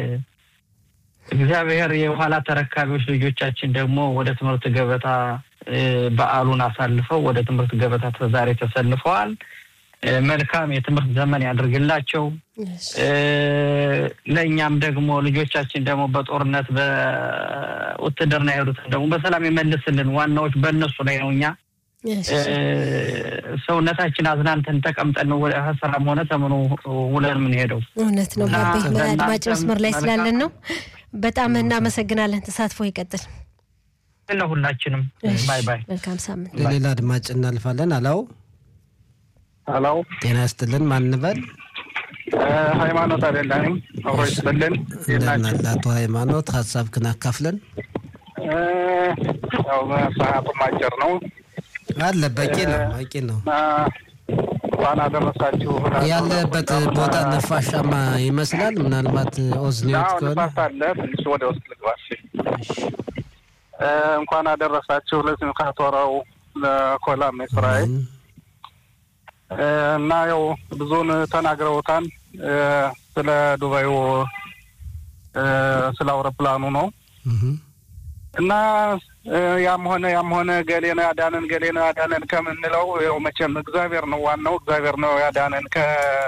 እግዚአብሔር የኋላ ተረካቢዎች ልጆቻችን ደግሞ ወደ ትምህርት ገበታ እ፣ በዓሉን አሳልፈው ወደ ትምህርት ገበታ ዛሬ ተሰልፈዋል። እ፣ መልካም የትምህርት ዘመን ያድርግላቸው። እ፣ ለእኛም ደግሞ ልጆቻችን ደግሞ በጦርነት በውትድርና የሄዱትን ደግሞ በሰላም ይመልስልን። ዋናዎች በእነሱ ላይ ነው። እኛ እ፣ ሰውነታችን አዝናንተን ተቀምጠን ነው ወደ ስራም ሆነ ተምኖ ውለን የምንሄደው። እውነት ነው። እና ባቤ ለእናንተም አድማጭ መስመር ላይ ስላለን መልካም- ነው። በጣም እናመሰግናለን። ተሳትፎ ይቀጥል። ለሁላችንም እሺ፣ ባይ ባይ። መልካም ሳምንት። ለሌላ አድማጭ እናልፋለን። አላው ሄሎ ጤና ይስጥልን። ማንበል ሃይማኖት አደላኔም አብሮ ይስጥልን እንደምን አቶ ሃይማኖት ሀሳብክን አካፍለን ያው ሰዓቱም አጭር ነው አለ በቂ ነው በቂ ነው። እና እንኳን አደረሳችሁ ያለበት ቦታ ነፋሻማ ይመስላል። ምናልባት ኦዝኒዮት አሁን ከሆነ ንፋስ አለ ትንሽ ወደ ውስጥ ልግባ እሺ እ፣ እንኳን አደረሳችሁ ለስምካት ወረው ለኮላም እስራኤል እ፣ እና ያው ብዙውን ተናግረውታል እ፣ ስለ ዱባዩ እ፣ ስለ አውሮፕላኑ ነው እህ፣ እና እ፣ ያም ሆነ ያም ሆነ ገሌ ነው ያዳነን ገሌ ነው ያዳነን ከምንለው ያው መቼም እግዚአብሔር ነው ዋናው እግዚአብሔር ነው ያዳነን ከ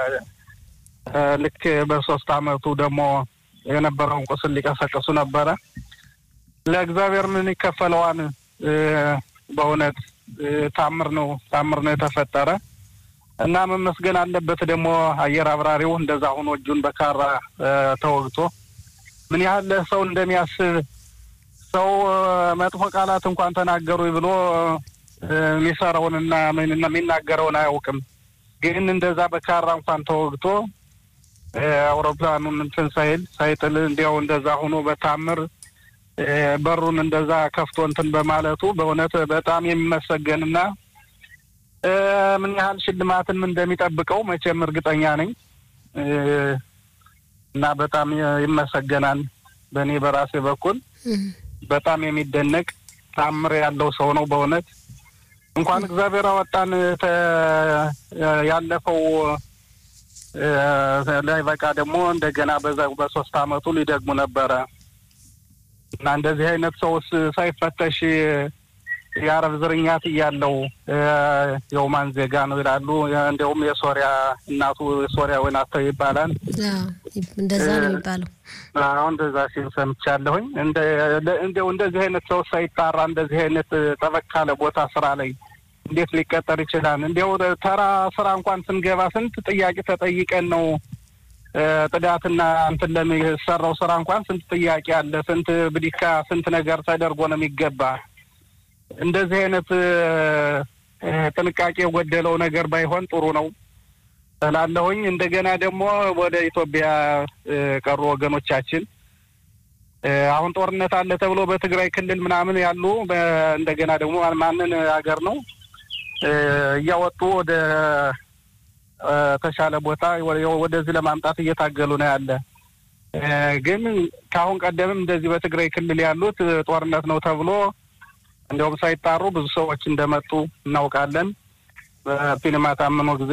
እ፣ ልክ በሶስት አመቱ ደግሞ የነበረውን ቁስል ሊቀሰቅሱ ነበረ ለእግዚአብሔር ምን ይከፈለዋን እ፣ በእውነት እ፣ ታምር ነው ታምር ነው የተፈጠረ እና መመስገን አለበት ደግሞ አየር አብራሪው እንደዛ ሆኖ እጁን በካራ እ፣ ተወግቶ ምን ያህል ሰው እንደሚያስብ ሰው እ፣ መጥፎ ቃላት እንኳን ተናገሩ ብሎ እ፣ የሚሰራውንና ምን- የሚናገረውን አያውቅም። ግን እንደዛ በካራ እንኳን ተወግቶ እ፣ አውሮፕላኑን እንትን ሳይል ሳይጥል እንዲያው እንደዛ ሆኖ በታምር እ፣ በሩን እንደዛ ከፍቶ እንትን በማለቱ በእውነት በጣም የሚመሰገንና እ፣ ምን ያህል ሽልማትን እንደሚጠብቀው መቼም እርግጠኛ ነኝ እ፣ እና በጣም ይመሰገናል። በእኔ በራሴ በኩል እም፣ በጣም የሚደነቅ ታምር ያለው ሰው ነው በእውነት እንኳን እግዚአብሔር አወጣን ተ- ያለፈው እ፣ ላይ በቃ ደግሞ እንደገና በዛ በሶስት አመቱ ሊደግሙ ነበረ እና እንደዚህ አይነት ሰውስ ሳይፈተሽ የአረብ ዝርኛት እያለው እ፣ የኦማን ዜጋ ነው ይላሉ። እንዲያውም የሶሪያ እናቱ ሶሪያዊ ናት ይባላል። አዎ፣ እንደዛ ነው የሚባለው። አሁን እንደዛ ሲል ሰምቻለሁኝ። እንደ እንደው እንደዚህ አይነት ሰው ሳይጣራ እንደዚህ አይነት ጠበቅ ካለ ቦታ ስራ ላይ እንዴት ሊቀጠር ይችላል? እንዲያው ተራ ስራ እንኳን ስንገባ ስንት ጥያቄ ተጠይቀን ነው እ፣ ጥዳትና እንትን ለሚሰራው ስራ እንኳን ስንት ጥያቄ አለ፣ ስንት ብዲካ፣ ስንት ነገር ተደርጎ ነው የሚገባ። እንደዚህ አይነት እ፣ እ፣ ጥንቃቄ የጎደለው ነገር ባይሆን ጥሩ ነው። እላለሁኝ። እንደገና ደግሞ ወደ ኢትዮጵያ ቀሩ ወገኖቻችን አሁን ጦርነት አለ ተብሎ በትግራይ ክልል ምናምን ያሉ እንደገና ደግሞ ማንን ሀገር ነው እያወጡ ወደ ተሻለ ቦታ ወደዚህ ለማምጣት እየታገሉ ነው ያለ። ግን ከአሁን ቀደምም እንደዚህ በትግራይ ክልል ያሉት ጦርነት ነው ተብሎ እንዲያውም ሳይጣሩ ብዙ ሰዎች እንደመጡ እናውቃለን። በፊልማ ታምኖ ጊዜ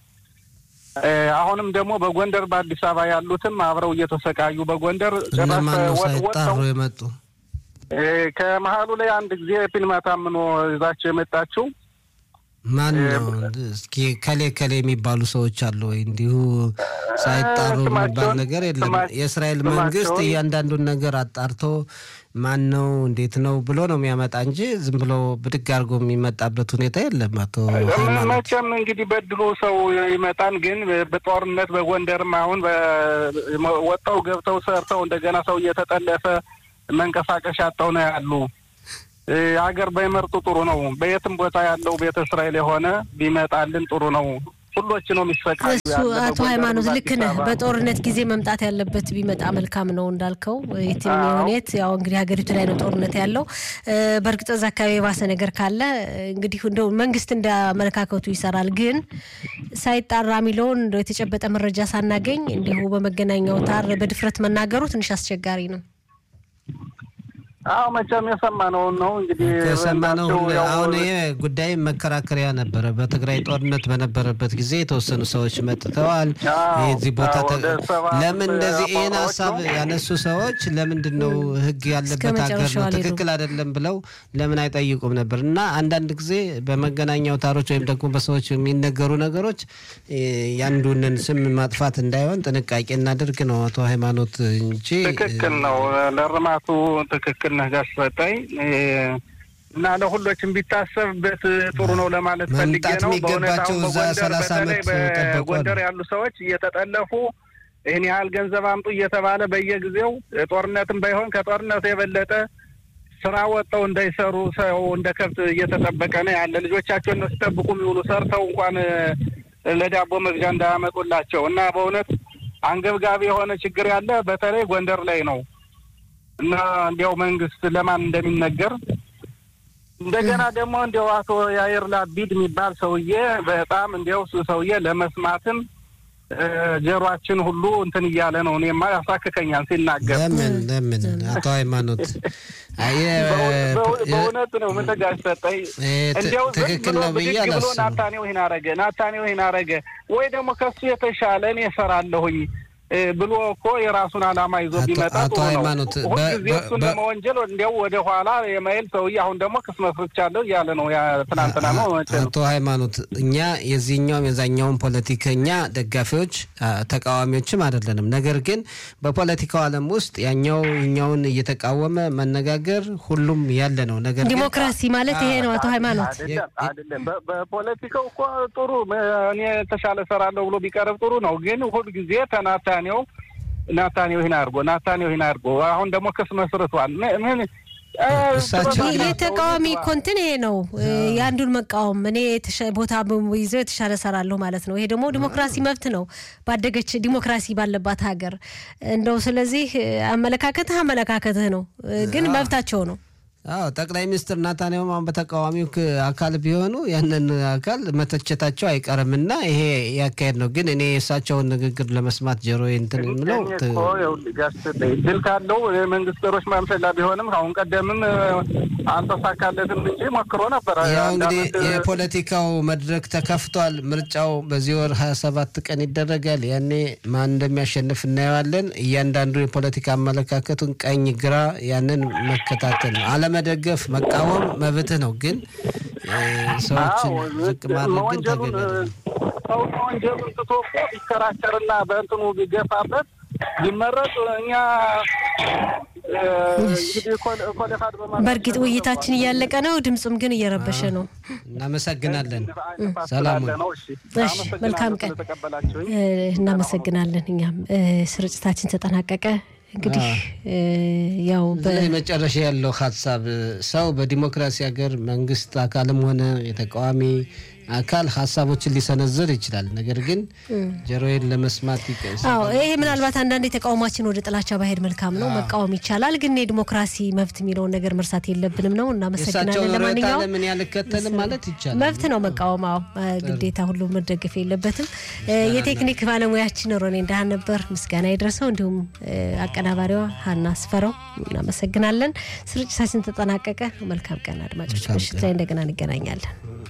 አሁንም ደግሞ በጎንደር በአዲስ አበባ ያሉትም አብረው እየተሰቃዩ በጎንደር እነማነው ሳይጣሩ የመጡ ከመሀሉ ላይ አንድ ጊዜ ፊልማ ታምኖ ይዛቸው የመጣችው ማን ነው? እስኪ ከሌ ከሌ የሚባሉ ሰዎች አሉ ወይ? እንዲሁ ሳይጣሩ የሚባል ነገር የለም። የእስራኤል መንግስት እያንዳንዱን ነገር አጣርቶ ማን ነው እንዴት ነው ብሎ ነው የሚያመጣ እንጂ ዝም ብሎ ብድግ አድርጎ የሚመጣበት ሁኔታ የለም። አቶ መቼም እንግዲህ በድሎ ሰው ይመጣን፣ ግን በጦርነት በጎንደርም አሁን ወጣው ገብተው ሰርተው እንደገና ሰው እየተጠለፈ መንቀሳቀሻ አጣው ነው ያሉ ሀገር ባይመርጡ ጥሩ ነው። በየትም ቦታ ያለው ቤተ እስራኤል የሆነ ቢመጣልን ጥሩ ነው። ሁሎች ነው የሚሰቃዩ። እሱ አቶ ሃይማኖት ልክ ነህ። በጦርነት ጊዜ መምጣት ያለበት ቢመጣ መልካም ነው እንዳልከው የትም ሁኔት ያው እንግዲህ ሀገሪቱ ላይ ነው ጦርነት ያለው። በእርግጥ እዛ አካባቢ የባሰ ነገር ካለ እንግዲህ እንደው መንግስት እንደ አመለካከቱ ይሰራል። ግን ሳይጣራ የሚለውን እንደው የተጨበጠ መረጃ ሳናገኝ እንዲሁ በመገናኛ አውታር በድፍረት መናገሩ ትንሽ አስቸጋሪ ነው። አዎ መቼም የሰማነውን ነው እንግዲህ የሰማነው። አሁን ይሄ ጉዳይ መከራከሪያ ነበረ። በትግራይ ጦርነት በነበረበት ጊዜ የተወሰኑ ሰዎች መጥተዋል። የዚህ ቦታ ለምን እንደዚህ ይህን ሀሳብ ያነሱ ሰዎች ለምንድን ነው ህግ ያለበት ሀገር ነው ትክክል አይደለም ብለው ለምን አይጠይቁም ነበር? እና አንዳንድ ጊዜ በመገናኛ አውታሮች ወይም ደግሞ በሰዎች የሚነገሩ ነገሮች ያንዱንን ስም ማጥፋት እንዳይሆን ጥንቃቄ እናድርግ ነው አቶ ሃይማኖት እንጂ ትክክል ነው ለርማቱ ትክክል ነህ ጋሽ ሰጠኝ እና ለሁሎችም ቢታሰብበት ጥሩ ነው ለማለት ፈልጌ ነው። በእውነት አሁን በጎንደር በጎንደር ያሉ ሰዎች እየተጠለፉ ይህን ያህል ገንዘብ አምጡ እየተባለ በየጊዜው ጦርነትም ባይሆን ከጦርነቱ የበለጠ ስራ ወጥተው እንዳይሰሩ ሰው እንደ ከብት እየተጠበቀ ነው ያለ። ልጆቻቸውን ሲጠብቁ የሚውሉ ሰርተው እንኳን ለዳቦ መግዣ እንዳያመጡላቸው እና በእውነት አንገብጋቢ የሆነ ችግር ያለ በተለይ ጎንደር ላይ ነው እና እንዲያው መንግስት ለማን እንደሚነገር እንደገና ደግሞ እንዲያው አቶ ያየር ላቢድ የሚባል ሰውዬ በጣም እንዲያው ሰውዬ ለመስማትም ጀሯችን ሁሉ እንትን እያለ ነው። እኔማ ያሳክከኛል ሲናገር። ለምን ለምን አቶ ሃይማኖት በእውነት ነው ምን ተጋሽ ሰጠኝ እንዲያው ትክክል ነው ብዬ ብሎ አላስብም። ናታኔው ይህን አረገ ናታኔው ይህን አረገ ወይ ደግሞ ከሱ የተሻለ እኔ እሰራለሁኝ ብሎ እኮ የራሱን ዓላማ ይዞ ቢመጣ አቶ ጥሩ ነው። ሃይማኖት ሁልጊዜ በ- እሱን በ- ለመወንጀል እንዲያው ወደ ኋላ የማይል ሰውዬ አሁን ደግሞ ክስ መስርቻለሁ እያለ ነው። ያ ትናንትና ነው መቼ ነው? አቶ ሃይማኖት እኛ የዚህኛውም የዛኛውን ፖለቲከኛ ደጋፊዎች አ፣ ተቃዋሚዎችም አይደለንም። ነገር ግን በፖለቲካው ዓለም ውስጥ ያኛው እኛውን እየተቃወመ መነጋገር ሁሉም ያለ ነው። ነገር ግን ዲሞክራሲ ማለት ይሄ ነው አቶ ሃይማኖት። አይደለም አይደለም። በ- በፖለቲካው እኮ ጥሩ እኔ የተሻለ እሰራለሁ ብሎ ቢቀርብ ጥሩ ነው። ግን ሁልጊዜ ተናታኔው ናታኔው ይህን አድርጎ ናታኔው ይህን አድርጎ አሁን ደግሞ ክስ መስርቷል። ምን- ምን እ፣ እሳቸው ይሄ ተቃዋሚ እኮ እንትን ይሄ ነው የአንዱን መቃወም እኔ የተሻ- ቦታ ይዘው የተሻለ ሰራለሁ ማለት ነው። ይሄ ደግሞ ዲሞክራሲ መብት ነው ባደገች ዲሞክራሲ ባለባት ሀገር እንደው ስለዚህ አመለካከትህ አመለካከትህ ነው፣ ግን መብታቸው ነው። አዎ ጠቅላይ ሚኒስትር ናታንያሁም አሁን በተቃዋሚው ክ- አካል ቢሆኑ ያንን አካል መተቸታቸው አይቀርምና ይሄ ያካሄድ ነው። ግን እኔ የእሳቸውን ንግግር ለመስማት ጆሮ እንትን የምለው እኔ ት- እኮ ይኸውልህ ጋሽ ሰጠኝ ድል ካለው የመንግስት ሮች ማምሰላ ቢሆንም አሁን ቀደምም እ፣ አልተሳካለትም እንጂ ሞክሮ ነበረ። ያው አንድ እንግዲህ ዓመት፣ እ፣ የፖለቲካው መድረክ ተከፍቷል። ምርጫው በዚህ ወር ሀያ ሰባት ቀን ይደረጋል። ያኔ ማን እንደሚያሸንፍ እናየዋለን። እያንዳንዱ የፖለቲካ አመለካከቱን ቀኝ፣ ግራ ያንን መከታተል ነው። አለመደገፍ፣ መቃወም መብትህ ነው። ግን እ፣ ሰዎችን አዎ፣ ዝቅ ማድረግ ግን መወንጀሉን ተገቢ አይደለም። ሰው መወንጀሉን ትቶ እኮ ቢከራከርና በእንትኑ ቢገፋበት ቢመረጥ እኛ እ፣ እንግዲህ ኮል- ኮሌፋድ በማለት በእርግጥ ውይይታችን እያለቀ ነው፣ ድምፁም ግን እየረበሸ ነው። እናመሰግናለን። ንፋስ ሰላም ስላለ ነው። እሺ፣ እሺ፣ መልካም ቀን። ስለተቀበላችሁኝ እ፣ እናመሰግናለን። እኛም እ፣ ስርጭታችን ተጠናቀቀ። እንግዲህ እ፣ ያው በ በዚህ መጨረሻ ያለው ሀሳብ ሰው በዲሞክራሲ ሀገር መንግስት አካልም ሆነ የተቃዋሚ አካል ሀሳቦችን ሊሰነዝር ይችላል። ነገር ግን ጆሮዬን ለመስማት ይቀስ አዎ ይሄ ምናልባት አንዳንድ ተቃውሟችን ወደ ጥላቻ ባሄድ መልካም ነው፣ መቃወም ይቻላል። ግን የዲሞክራሲ መብት የሚለውን ነገር መርሳት የለብንም ነው። እናመሰግናለን። ርዕዮተ ለማንኛውም ዓለምን ያልከተልም ማለት ይቻላል። መብት ነው መቃወም። አዎ ግዴታ ሁሉ መደገፍ የለበትም። የቴክኒክ ባለሙያችን ሮኔ እንዳህ ነበር፣ ምስጋና ይድረሰው። እንዲሁም አቀናባሪዋ ሀና አስፈረው እናመሰግናለን። ስርጭታችን ተጠናቀቀ። መልካም ቀን አድማጮች፣ ምሽት ላይ እንደገና እንገናኛለን።